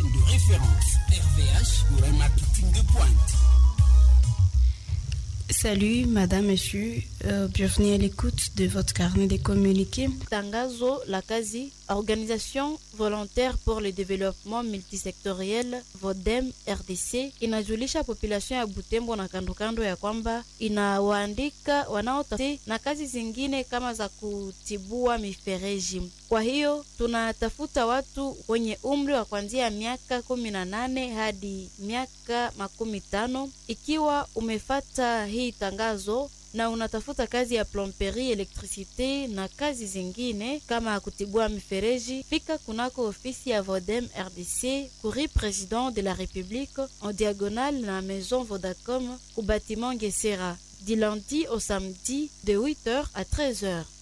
de référence. RVH pour un marketing de pointe. Salut, madame, monsieur. Euh, bienvenue à l'écoute de votre carnet de communiqués. Tangazo la kazi Organisation volontaire pour le développement multisectoriel VODEM RDC inajulisha population ya Butembo na kando kando ya kwamba inawaandika wanaotafiti na kazi zingine kama za kutibua mifereji. Kwa hiyo tunatafuta watu wenye umri wa kuanzia miaka kumi na nane hadi miaka makumi tano. Ikiwa umefata hii tangazo na unatafuta kazi ya plomberie, elektricite na kazi zingine kama ya kutibua mifereji, fika kunako ofisi ya Vodem RDC kuri President de la République en diagonale na Maison Vodacom ku bâtiment Gesera du lundi au samedi de 8h à 13h.